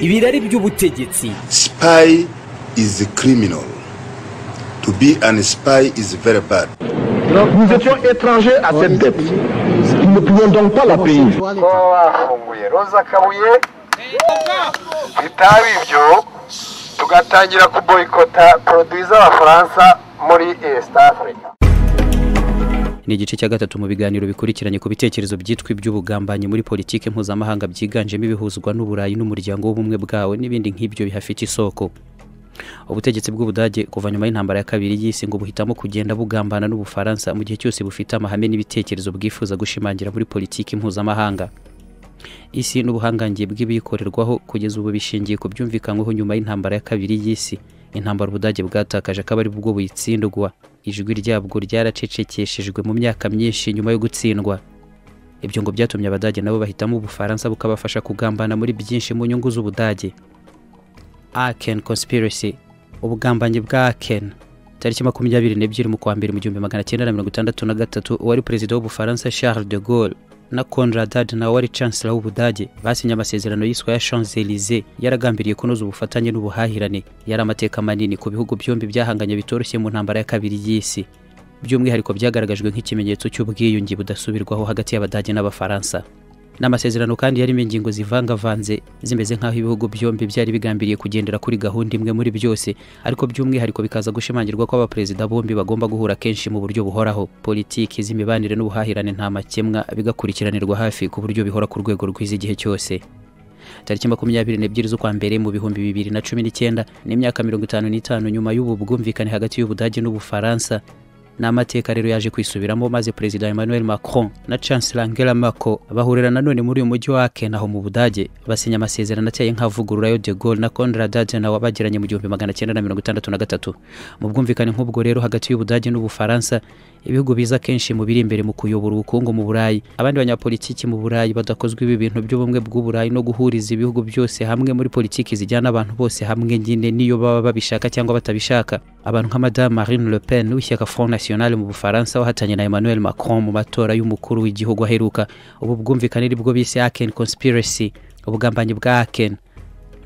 ibirari by'ubutegetsi Spy is a criminal. To be an spy is very bad. Nous étions étrangers à cette dette. Nous ne pouvions donc pas la payer. kuba bafunguye roza kabuye bitaba ibyo tugatangira kuboyikota poroduwi z'abafaransa muri east africa ni igice cya gatatu mu biganiro bikurikiranye ku bitekerezo byitwa iby'ubugambanyi muri politiki mpuzamahanga byiganjemo ibihuzwa n'uburayi n'umuryango w'ubumwe bwawe n'ibindi nk'ibyo bihafite isoko ubutegetsi bw'ubudage kuva nyuma y'intambara ya kabiri y'isi ngo buhitamo kugenda bugambana n'ubufaransa mu gihe cyose bufite amahame n'ibitekerezo bwifuza gushimangira muri politiki mpuzamahanga isi n'ubuhangange bw'ibikorerwaho kugeza ubu bishingiye ku byumvikanweho nyuma y'intambara ya kabiri y'isi intambara ubudage bwatakaje akaba ari bwo buyitsindwa ijwi ryabwo ryaracecekeshejwe mu myaka myinshi nyuma yo gutsindwa ibyo ngo byatumye abadage nabo bahitamo ubufaransa bukabafasha kugambana muri byinshi mu nyungu z'ubudage Aken Conspiracy ubugambanyi bwa Aken tariki makumyabiri n'ebyiri mu kwa mbere mu gihumbi magana cyenda na mirongo itandatu na gatatu uwari perezida w'ubufaransa Charles de Gaulle na Konrad Adenauer wari chancellor w'ubudage basinye amasezerano yiswe ya Champs Elysees yaragambiriye kunoza ubufatanye n'ubuhahirane yari amateka manini ku bihugu byombi byahanganye bitoroshye mu ntambara ya kabiri y'isi by'umwihariko byagaragajwe nk'ikimenyetso cy'ubwiyunge budasubirwaho hagati y'abadage n'abafaransa ni amasezerano kandi yarimo ingingo zivangavanze zimeze nk'aho ibihugu byombi byari bigambiriye kugendera kuri gahunda imwe muri byose ariko by'umwihariko bikaza gushimangirwa ko abaperezida bombi bagomba guhura kenshi mu buryo buhoraho politiki z'imibanire n'ubuhahirane nta makemwa bigakurikiranirwa hafi ku buryo bihora ku rwego rwiza igihe cyose tariki makumyabiri n'ebyiri z'ukwa mbere mu bihumbi bibiri na cumi n'icyenda n'imyaka mirongo itanu n'itanu nyuma y'ubu bwumvikane hagati y'ubudage n'ubufaransa ni amateka rero yaje kwisubiramo maze perezida emmanuel macron na chancellor angela merkel bahurira nanone muri uyu mujyi wa aken aho mu budage basinya amasezerano ateye nk'avugurura yo de gaulle na konrad adenauer bagiranye mu gihumbi magana cyenda na mirongo itandatu na gatatu mu bwumvikane nk'ubwo rero hagati y'ubudage n'ubufaransa ibihugu biza kenshi mu biri imbere mu kuyobora ubukungu mu burayi abandi banyapolitiki mu burayi badakozwe ibi bintu by'ubumwe bw'uburayi no guhuriza ibihugu byose hamwe muri politiki zijyana abantu bose hamwe nyine n'iyo baba babishaka cyangwa batabishaka abantu nka madamu marine le pen w'ishyaka front national mu bufaransa wahatanye na emmanuel macron mu matora y'umukuru w'igihugu aheruka ubu bwumvikane nibwo bise aken conspiracy ubugambanyi bwa aken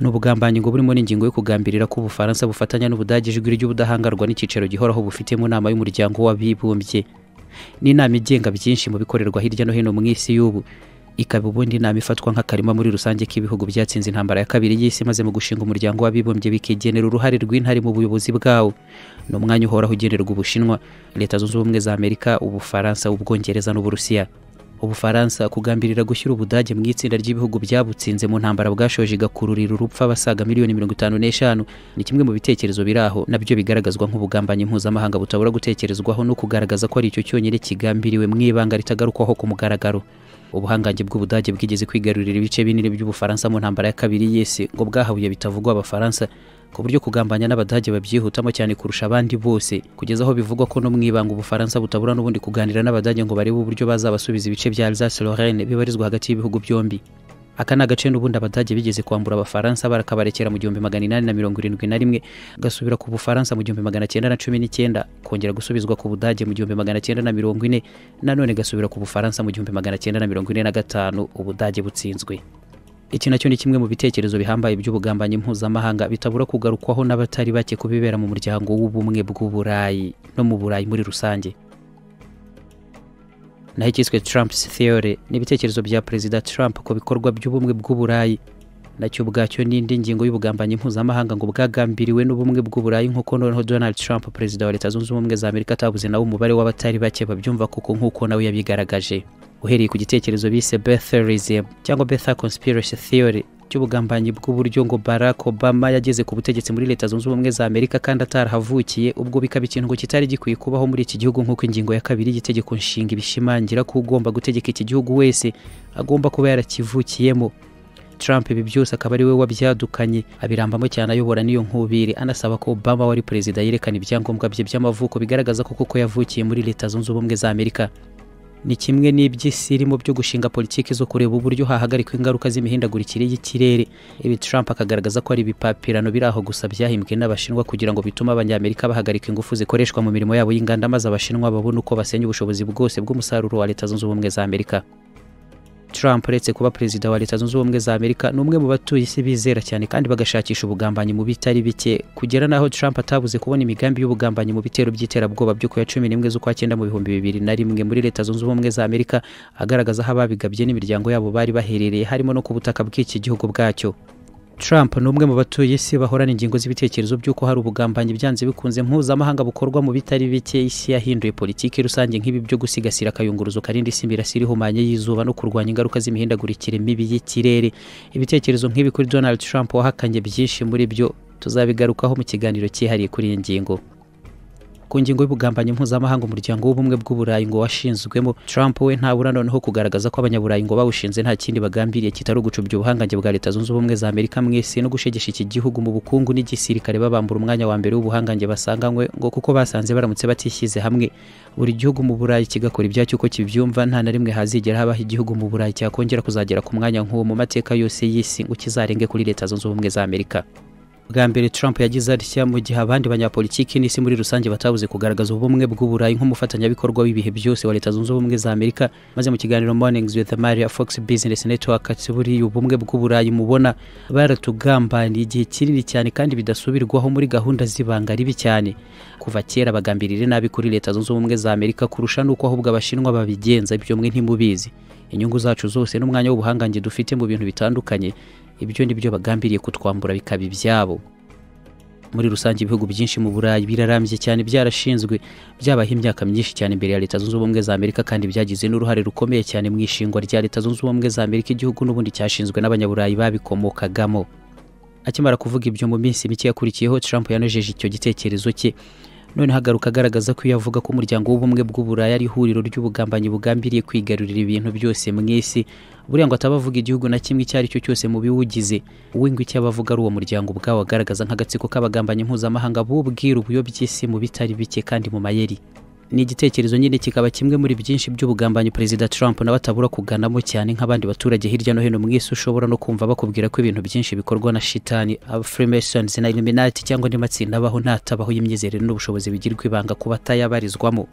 ni ubugambanyi ngo burimo n'ingingo yo kugambirira ko ubufaransa bufatanya n'ubudage ijwi ry'ubudahangarwa n'icyicaro gihoraho bufite mu nama y'umuryango w'abibumbye ni inama igenga byinshi mu bikorerwa hirya no hino mu isi y'ubu ikaba ubundi inama ifatwa nk'akarima muri rusange k'ibihugu byatsinze intambara ya kabiri y'isi maze mu gushinga umuryango w'abibumbye bikigenera uruhare rw'intare mu buyobozi bwawo ni umwanya uhoraho ugenerwa ubushinwa leta zunze ubumwe za amerika ubufaransa ubwongereza n'uburusiya ubufaransa kugambirira gushyira ubudage mu itsinda ry'ibihugu byabutsinze mu ntambara bwashoje igakururira urupfu abasaga miliyoni mirongo itanu n'eshanu ni kimwe mu bitekerezo biri aho nabyo bigaragazwa nk'ubugambanyi mpuzamahanga butabura gutekerezwaho no kugaragaza ko ari icyo cyonyine kigambiriwe mu ibanga ritagarukwaho ku mugaragaro ubuhangange bw'ubudage bwigeze kwigarurira ibice binini by'ubufaransa mu ntambara ya kabiri y'isi ngo bwahabuye bitavugwa abafaransa ku buryo kugambanya n'abadage babyihutamo cyane kurusha abandi bose kugeza aho bivugwa ko no mu ibanga ubufaransa butabura n'ubundi kuganira n'abadage ngo barebe uburyo bazabasubiza ibice bya Alsace Lorraine bibarizwa hagati y'ibihugu byombi aka ni agace n'ubundi abadage bigeze kwambura abafaransa barakabarekera mu gihumbi magana inani na mirongo irindwi na rimwe gasubira ku bufaransa mu gihumbi magana cyenda na cumi n'icyenda kongera gusubizwa ku budage mu gihumbi magana cyenda na mirongo ine nanone gasubira ku bufaransa mu gihumbi magana cyenda na mirongo ine na gatanu ubudage butsinzwe iki nacyo ni kimwe mu bitekerezo bihambaye by'ubugambanyi mpuzamahanga bitabura kugarukwaho n'abatari bake ku bibera mu muryango w'ubumwe bw'uburayi no mu burayi muri rusange naho icyiswe Trump's theory ni ibitekerezo bya perezida Trump ku bikorwa by'ubumwe bw'uburayi nacyo ubwacyo ni indi ngingo y'ubugambanyi mpuzamahanga ngo bwagambiriwe n'ubumwe bw'uburayi nk'uko noneho Donald Trump perezida wa leta zunze ubumwe za Amerika atabuze nawe umubare w'abatari bake babyumva kuko nk'uko nawe yabigaragaje uhereye ku gitekerezo bise Betherism cyangwa Bether Conspiracy Theory cy'ubugambanyi bw'uburyo ngo Barack Obama yageze ku butegetsi muri leta zunze ubumwe za Amerika kandi atarahavukiye ubwo bikaba ikintu ngo kitari gikwiye kubaho muri iki gihugu nk'uko ingingo ya kabiri y'itegeko nshinga ibishimangira ko ugomba gutegeka iki gihugu wese agomba kuba yarakivukiyemo Trump ibi byose akaba ari we wabyadukanye abirambamo cyane ayobora n'iyo nkubiri anasaba ko Obama wari perezida yerekana ibyangombwa bye by'amavuko bigaragaza ko koko yavukiye muri leta zunze ubumwe za Amerika ni kimwe n'iby'isi irimo byo gushinga politiki zo kureba uburyo hahagarikwa ingaruka z'imihindagurikire y'ikirere ibi Trump akagaragaza ko ari ibipapirano biri aho gusa byahimbwe n'abashinwa kugira ngo bitume abanyamerika bahagarika ingufu zikoreshwa mu mirimo yabo y'inganda maze abashinwa babone uko basenya ubushobozi bwose bw'umusaruro wa leta zunze ubumwe za Amerika Trump uretse kuba perezida wa leta zunze ubumwe za Amerika ni umwe mu batuye isi bizera cyane kandi bagashakisha ubugambanyi mu bitari bike kugera naho Trump atabuze kubona imigambi y'ubugambanyi mu bitero by'iterabwoba byo ku ya cumi n'imwe z'ukwa cyenda mu bihumbi bibiri na rimwe muri leta zunze ubumwe za Amerika agaragaza aho ababigabye n'imiryango yabo bari baherereye harimo no ku butaka bw'iki gihugu bwacyo Trump ni umwe mu batuye isi bahorana ingingo z'ibitekerezo by'uko hari ubugambanyi byanze bikunze mpuzamahanga bukorwa mu bitari bike isi yahinduye politiki rusange nk'ibi byo gusigasira akayunguruzo karinda isi imirasire ihumanye y'izuba no kurwanya ingaruka z'imihindagurikire mibi y'ikirere ibitekerezo nk'ibi kuri Donald Trump wahakanye byinshi muri byo tuzabigarukaho mu kiganiro cyihariye kuri iyi ngingo ku ngingo y'ubugambanyi mpuzamahanga umuryango w'ubumwe bw'uburayi ngo washinzwemo Trump we ntabura noneho kugaragaza ko abanyaburayi ngo bawushinze nta kindi bagambiriye kitari ugucubya ubuhangange bwa leta zunze ubumwe za Amerika mwese no gushegesha iki gihugu mu bukungu n'igisirikare babambura umwanya wa mbere w'ubuhangange basanganywe ngo kuko basanze baramutse batishyize hamwe buri gihugu mu burayi kigakora ibyacyo uko kibyumva nta na rimwe hazigera habaho igihugu mu burayi cyakongera kuzagera ku mwanya nk'uwo mu mateka yose y'isi ngo kizarenge kuri leta zunze ubumwe za Amerika bwa mbere Trump yagize atya mu gihe abandi banyapolitiki n'isi muri rusange batabuze kugaragaza ubumwe bw'uburayi nk'umufatanyabikorwa w'ibihe byose wa leta zunze ubumwe za amerika maze mu kiganiro mornings with maria fox business network ati buriya ubumwe bw'uburayi mubona baratugambaniye igihe kinini cyane kandi bidasubirwaho muri gahunda z'ibanga ribi cyane kuva kera bagambirire nabi kuri leta zunze ubumwe za amerika kurusha n'uko ahubwo abashinwa babigenza ibyo mwe ntimubizi inyungu zacu zose n'umwanya w'ubuhangange dufite mu bintu bitandukanye ibyo ni byo bagambiriye kutwambura bikaba ibyabo muri rusange ibihugu byinshi mu burayi birarambye cyane byarashinzwe byabaho imyaka myinshi cyane imbere ya leta zunze ubumwe za amerika kandi byagize n'uruhare rukomeye cyane mu ishingwa rya leta zunze ubumwe za amerika igihugu n'ubundi cyashinzwe n'abanyaburayi babikomokagamo akimara kuvuga ibyo mu minsi mike yakurikiyeho Trump yanojeje icyo gitekerezo cye none hagaruka agaragaza ko iyo avuga ko umuryango w'ubumwe bw'uburayi ari ihuriro ry'ubugambanyi bugambiriye kwigarurira ibintu byose mu isi buriya ngo ataba avuga igihugu na kimwe icyo ari cyo cyose mu biwugize uwingo icyo aba avuga ari uwo muryango ubwawo agaragaza nk'agatsiko k'abagambanyi mpuzamahanga bubwira ubuyoby'isi isi mu bitari bike kandi mu mayeri ni igitekerezo nyine kikaba kimwe muri byinshi by'ubugambanyi perezida Trump nawe atabura kuganamo cyane nk'abandi baturage hirya no hino mu isi ushobora no kumva bakubwira ko ibintu byinshi bikorwa na shitani aba Freemasons na Illuminati cyangwa andi matsinda abaho ntatabaho y'imyizerere n'ubushobozi bigirwa ibanga kuba atayabarizwamo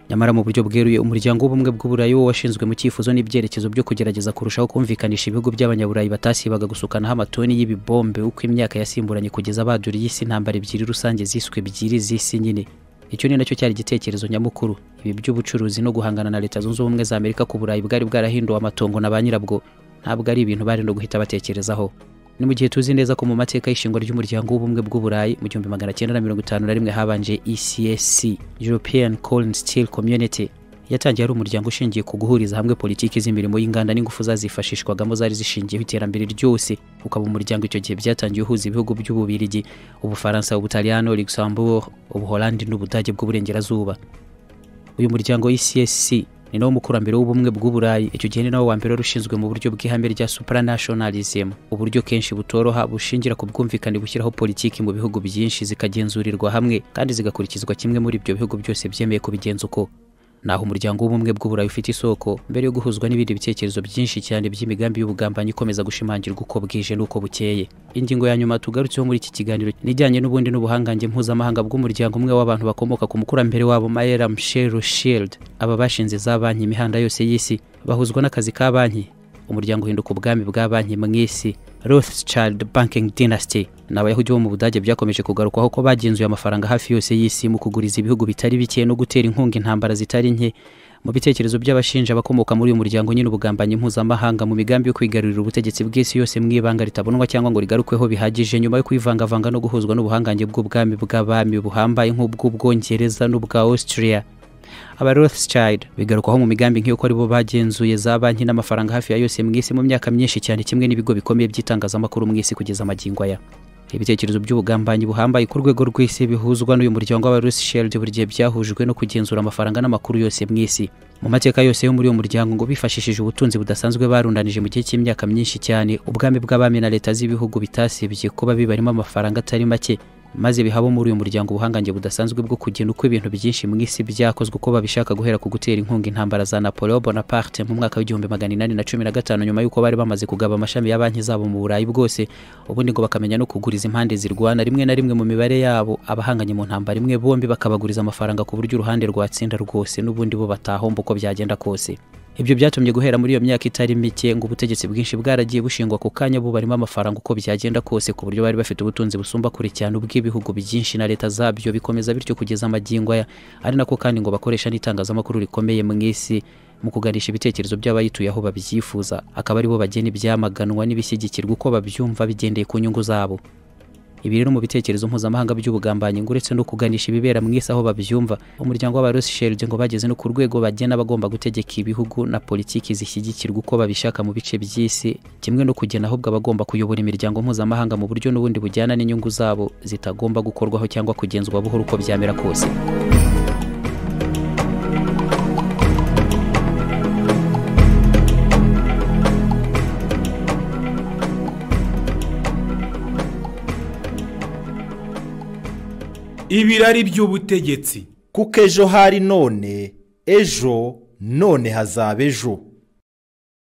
nyamara mu buryo bweruye umuryango w'ubumwe bw'uburayi wo washinzwe mu cyifuzo n'ibyerekezo byo kugerageza kurushaho kumvikanisha ibihugu by'abanyaburayi batasibaga gusukanaho amatoni y'ibibombe uko imyaka yasimburanye kugeza baduriye isi intambara ebyiri rusange ziswe ebyiri z'isi nyine icyo ni nacyo cyari igitekerezo nyamukuru ibi by'ubucuruzi no guhangana na leta zunze ubumwe za amerika ku burayi bwari bwarahinduwe amatongo na ba nyirabwo ntabwo ari ibintu bari no guhita batekerezaho ni mu gihe tuzi neza ko mu mateka y'ishingwa ry'umuryango w'ubumwe bw'uburayi mu gihumbi magana cyenda na mirongo itanu na rimwe habanje ECSC European Coal and Steel Community yatangiye ari umuryango ushingiye ku guhuriza hamwe politiki z'imirimo y'inganda n'ingufu zazifashishwagamo zari zishingiyeho iterambere ryose ukaba umuryango icyo gihe byatangiye uhuza ibihugu by'ububirigi ubufaransa ubutaliyano luxembourg ubuholandi n'ubudage bw'uburengerazuba uyu muryango ECSC ni nawo mukurambere w'ubumwe bw'uburayi icyo gihe ni nawo wa mbere wari ushinzwe mu buryo bw'ihame rya supranationalism uburyo kenshi butoroha bushingira ku bwumvikane bushyiraho politiki mu bihugu byinshi zikagenzurirwa hamwe kandi zigakurikizwa kimwe muri ibyo bihugu byose byemeye kubigenza uko naho umuryango w'ubumwe bw'uburayi ufite isoko mbere yo guhuzwa n'ibindi bitekerezo byinshi cyane by'imigambi y'ubugambanyi ikomeza gushimangirwa uko bwije n'uko bukeye ingingo ya nyuma tugarutseho muri iki kiganiro nijyanye n'ubundi n'ubuhangange mpuzamahanga bw'umuryango umwe w'abantu bakomoka ku mukurambere wabo Maera Michel Rothschild aba bashinze za banki imihanda yose y'isi bahuzwa n'akazi ka banki umuryango uhinduka ubwami bwa banki mu isi Rothschild Banking Dynasty ni abayahudi bo mu budage byakomeje kugarukwaho ko bagenzuye amafaranga hafi yose y'isi mu kuguriza ibihugu bitari bike no gutera inkunga intambara zitari nke mu bitekerezo by'abashinja abakomoka muri uyu muryango nyine ubugambanyi mpuzamahanga mu migambi yo kwigarurira ubutegetsi bw'isi yose mu ibanga ritabonwa cyangwa ngo rigarukweho bihagije nyuma yo kwivangavanga no guhuzwa n'ubuhangange bw'ubwami bw'abami buhambaye nk'ubw'ubwongereza n'ubwa Austria aba Rothschild bigarukwaho mu migambi nk'uko ari bo bagenzuye za banki n'amafaranga hafi ya yose mu isi mu myaka myinshi cyane kimwe n'ibigo bikomeye by'itangazamakuru mu isi kugeza amagingo aya ibitekerezo by'ubugambanyi buhambaye ku rwego rw'isi bihuzwa n'uyu muryango w'aba Rothschild buri gihe byahujwe no kugenzura amafaranga n'amakuru yose mu isi mu mateka yose yo muri uyu muryango ngo bifashishije ubutunzi budasanzwe barundanije mu gihe cy'imyaka myinshi cyane ubwami bw'abami na leta z'ibihugu bitasibye kuba bibarimo amafaranga atari make maze bihabo muri uyu muryango ubuhangange budasanzwe bwo kugena uko ibintu byinshi mu isi byakozwe uko babishaka guhera ku gutera inkunga intambara za Napoleon Bonaparte mu mwaka w'igihumbi magana inani na cumi na gatanu nyuma y'uko bari bamaze kugaba amashami ya banki zabo mu burayi bwose ubundi ngo bakamenya no kuguriza impande zirwana rimwe na rimwe mu mibare yabo abahanganye mu ntambara imwe bombi bakabaguriza amafaranga ku buryo uruhande rwatsinda rwose n'ubundi bo batahomba uko byagenda kose ibyo byatumye guhera muri iyo myaka itari mike ngo ubutegetsi bwinshi bwaragiye bushingwa ku kanya bubarimo amafaranga uko byagenda kose ku buryo bari bafite ubutunzi busumba kure cyane ubw'ibihugu byinshi na leta zabyo bikomeza bityo kugeza amagingo aya ari nako kandi ngo bakoresha n'itangazamakuru rikomeye mu isi mu kuganisha ibitekerezo by'abayituye aho babyifuza akaba aribo bagena ibyamaganwa n'ibishyigikirwa uko babyumva bigendeye ku nyungu zabo ibi rero mu bitekerezo mpuzamahanga by'ubugambanyi ngo uretse no kuganisha ibibera mu isi aho babyumva umuryango w'abarosisheride ngo bageze no ku rwego bagena bagomba gutegeka ibihugu na politiki zishyigikirwa uko babishaka mu bice by'isi kimwe no kugena ahubwo abagomba kuyobora imiryango mpuzamahanga mu buryo n'ubundi bujyana n'inyungu zabo zitagomba gukorwaho cyangwa kugenzwa buhoro uko byamera kose ibirari by'ubutegetsi kuko ejo hari none ejo none hazaba ejo